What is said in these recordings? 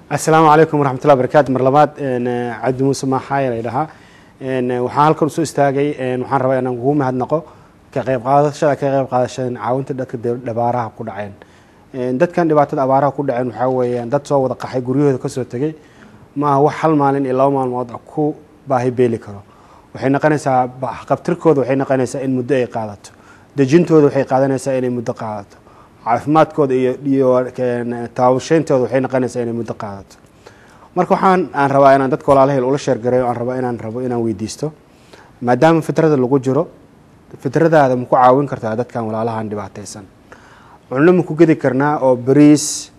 asalaamu calaykum waraxmatullahi barakaatu mar labaad cabdi muuse maaxaaya la dhahaa waxaan halkan usoo istaagay waxaan rabaa inaan kugu mahadnaqo ka qayb qaadashada ka qayb qaadashada caawinta dadka dhabaaraha ku dhaceen dadkan dhibaatada abaaraha ku dhaceen waxaa weeyaan dad soo wada qaxay guryahooda kasoo tegey maaha wax hal maalin iyo laba maalmood ku baahi beeli karo waxay noqonaysaa qabtirkooda waxay noqonaysaa in muddo ay qaadato dejintooda waxay qaadanaysaa inay muddo qaadato caafimaadkooda iyo iyo taabasheyntooda waxay noqonaysaa inay muddo qaadato marka waxaan aan rabaa inaan dadka walaalahayl ula sheergareeyo aan rabo inaan rabo inaan weydiisto maadaama fitrada lagu jiro fitradaada ma ku caawin kartaa dadkan walaalahan dhibaataysan cunno ma ku gedi karnaa oo bariis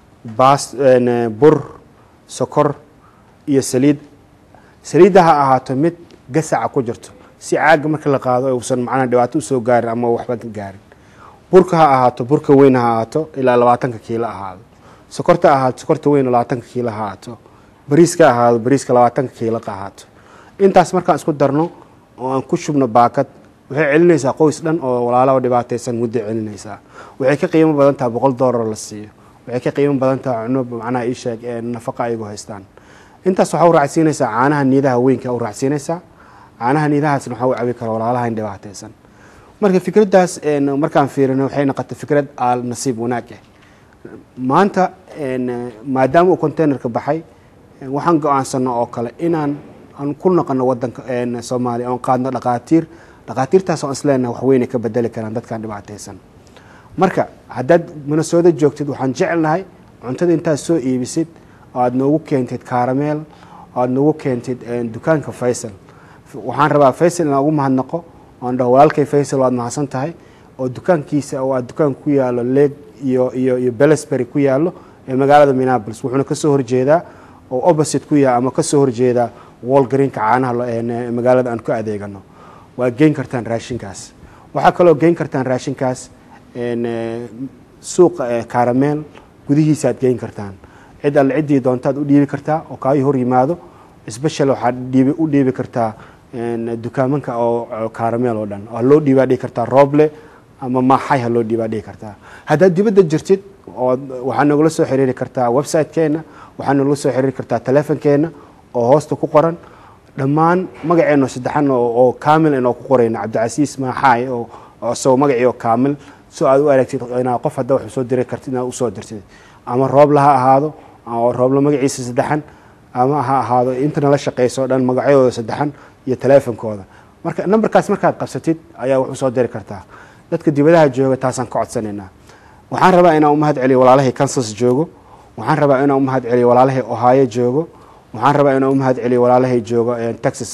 baas bur sokor iyo saliid saliidda ha ahaato mid gasaca ku jirto si caaga marka la qaado uusan macnaha dhibaato usoo gaarin ama waxba gaarin burka ha ahaato burka weyn ha ahaato ilaa labaatanka kiilo ahaado sokorta ahaato sokorta weyn labaatanka kiilo ha ahaato bariiska ahaado bariiska labaatanka kiilo ha ahaato intaas markaan isku darno oo aan ku shubno baakad waxay celinaysaa qoys dhan oo walaalaha dhibaataysan muddo celinaysaa waxay ka qiimo badan tahay boqol doolar la siiyo waxay ka qiimo badan tahay cuno macnaha ii sheeg ee nafaqa ayagu haystaan intaas waxaa u raacsiinaysaa caanaha niidaha weynka u raacsiinaysaa caanaha niidahaasna waxaa u cabi kara walaalaha in dhibaataysan marka fikraddaas markaan fiirino waxay noqotay fikrad aal nasiib wanaag ah maanta maadaama uu containerka baxay waxaan go-aansano oo kale inaan aan ku noqono wadanka soomaaliya oon qaadno dhaqaatiir dhaqaatiirtaas oo isleenaha waxweynay ka bedeli karaan dadkan dhibaataysan marka haddaad minasoodo joogtid waxaan jecelnahay cuntada intaad soo iibisid oo aada noogu keentid kaarameel oo aada noogu keentid dukaanka faysal waxaan rabaa faysal inaan ugu mahadnaqo oan dhaho walaalkay faysal waad mahadsan tahay oo dukaankiisa oo aad dukaan ku yaalo leeg iyo iyo iyo belesbury ku yaalo ee magaalada minneapolis wuxuuna kasoo horjeedaa oo opposite ku yaha ama kasoo horjeedaa wall greenka caanaha magaalada aan ku adeegano waad geyn kartaan raashinkaas waxaa kaloo geyn kartaan raashinkaas suuqa karameel gudihiisaaad geyn kartaan cid alle ciddii doontaad u dhiibi kartaa oo kaayo hor yimaado special waxaad dhiibi u dhiibi kartaa dukaamanka oo karameel oo dhan ha loo dhiibaa dhihi kartaa rooble ama maaxay ha loo dhiibaa dhihi kartaa haddaad dibadda jirtid oo waxaa nagula soo xiriiri kartaa website-keenna waxaa nagula soo xiriiri kartaa telefonkeenna oo hoosta ku qoran dhammaan magaceenno saddexan oo kaamil inoo ku qorayno cabdicasiis maaxaay oo isagoo magacii oo kaamil soo aad u aragtid inaa qof hadda wax usoo diri kartid inaad usoo dirtid ama rooble ha ahaado oo rooble magaciisa saddexan ama ha ahaado inta nala shaqayso o dhan magacyadooda saddexan iyo teleefonkooda marka nambarkaas markaad qabsatid ayaa wax usoo diri kartaa dadka dibadaha jooga taasaan ka codsanaynaa waxaan rabaa inaan umahad celiyo walaalahay kansas joogo waxaan rabaa inaan umahad celiyo walaalahay ohio joogo waxaan rabaa inaan umahad celiyo walaalahay joogo texas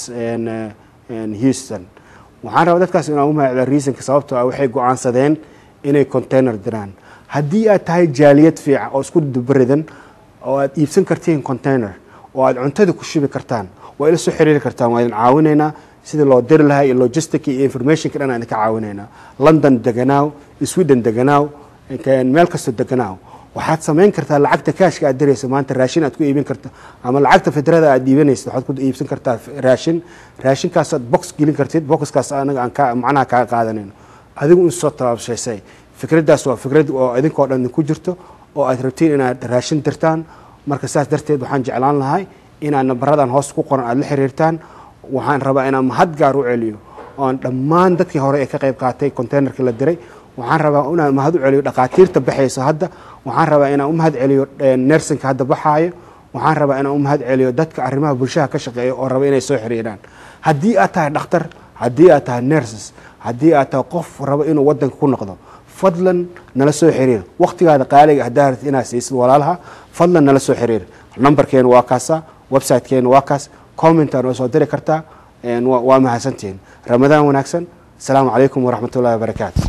houston waxaan rabaa dadkaas inaan umahad celiyo reasonka sababtoo ah waxay go-aansadeen inay container diraan haddii aad tahay jaaliyad fiican oo isku dubaridan oo aad iibsan kartiin container oo aad cuntada ku shubi kartaan waa ila soo xiriiri kartaan waa idin caawinaynaa sidii loo diri lahaa iyo logistic iyo informationka dhan aan idinka caawinaynaa london deganaaw sweden deganaaw meel kastoo deganaaw waxaad samayn kartaa lacagta kaashka aad dirayso maanta raashin aad ku iibin karta ama lacagta fidrada aad iibanaysa waxaad ku iibsan kartaa raashin raashinkaasaad box gelin kartid boxkaas anaga aan ka macnaha kaaga qaadanayno adigu in soo tabaabshaysay fikraddaas waa fikrad oo idinkoo dhan idinku jirto oo aad rabtiin inaad raashin dirtaan marka saas darteed waxaan jeclaan lahay inaad nambaradan hoos ku qoran aada la xiriirtaan waxaan rabaa inaan mahad gaar u celiyo oan dhammaan dadkii hore ee ka qayb qaatay containerka la diray waxaan rabaa inaan mahad u celiyo dhaqaatiirta baxayso hadda waxaan rabaa inaan u mahad celiyo nersinka hadda baxaayo waxaan rabaa inaan u mahad celiyo dadka arrimaha bulshaha ka shaqeeya oo raba inay soo xiriiraan haddii aad tahay dhakhtar haddii aad tahay nerses haddii aad tahay qof rabo inuu wadanka ku noqdo fadlan nala soo xiriir wakhtigaada qaaliga haddaa rabtid inaad siisid walaalaha fadlan nala soo xiriir nambarkeenu waa kaasa websitekeenu waa kaas commentaan waa soo diri kartaa waa mahadsantihiin ramadaan wanaagsan asalaamu calaykum waraxmat ullahi wabarakaatu